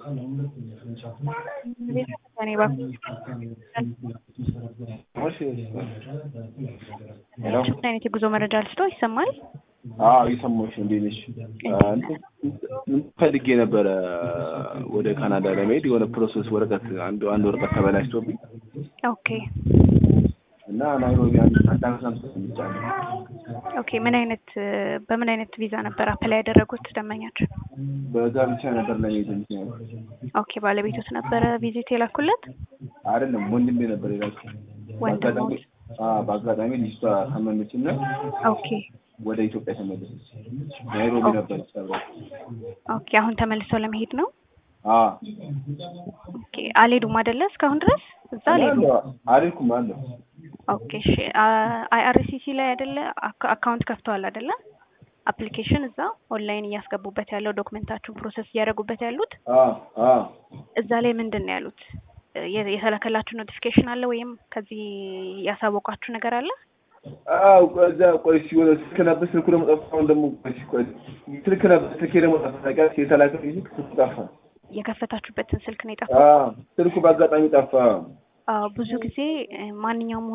እኔ እባክህ ምን አይነት የጉዞ መረጃ ልስጠው? ይሰማል? አዎ እየሰማሁሽ ነው። እንዴት ነሽ? እንትን ፈልጌ ነበረ ወደ ካናዳ ለመሄድ የሆነ ፕሮሰስ ወረቀት አንድ አንድ ወረቀት ተበላሽቶብኝ ኦኬ እና ናይሮቢ አንድ አንድ አመት አምስት ሰምቻለሁ። ኦኬ ምን አይነት በምን አይነት ቪዛ ነበር አፕላይ ያደረጉት ደንበኛችን? በዛ ብቻ ነበር ለመሄድ ምክንያት ኦኬ ባለቤቶት ነበረ ቪዚት የላኩለት? አይደለም ወንድሜ ነበር የላኩት። ወንድሞት? አዎ በአጋጣሚ ልጅቷ ታመመችና ኦኬ ወደ ኢትዮጵያ ተመለሰች። ናይሮቢ ነበር ሰብራ ኦኬ አሁን ተመልሰው ለመሄድ ነው? አዎ ኦኬ አልሄዱም አይደለ እስካሁን ድረስ እዛ አልሄዱም? አልሄድኩም አለሁ ኦኬ እሺ አይአርሲሲ ላይ አይደለ አካ- አካውንት ከፍተዋል አይደለ? አፕሊኬሽን እዛ ኦንላይን እያስገቡበት ያለው ዶክመንታችሁን ፕሮሰስ እያደረጉበት ያሉት አዎ አዎ እዛ ላይ ምንድን ነው ያሉት? የ- የተላከላችሁ ኖቲፊኬሽን አለ ወይም ከዚህ ያሳወቋችሁ ነገር አለ? አዎ እዛ ቆይ እስኪ የሆነ ስልክ ነበር ስልኩ ደግሞ ጠፋ። አሁን ደግሞ ቆይ እስኪ ቆይ ስልክ ነበር ስልኬ ደግሞ ጠፋ። ታውቂያለሽ የተላከ ስልክ ስልኩ ጠፋ። የከፈታችሁበትን ስልክ ነው የጠፋው? አዎ ስልኩ በአጋጣሚ ጠፋ። አዎ ብዙ ጊዜ እ፣ ማንኛውም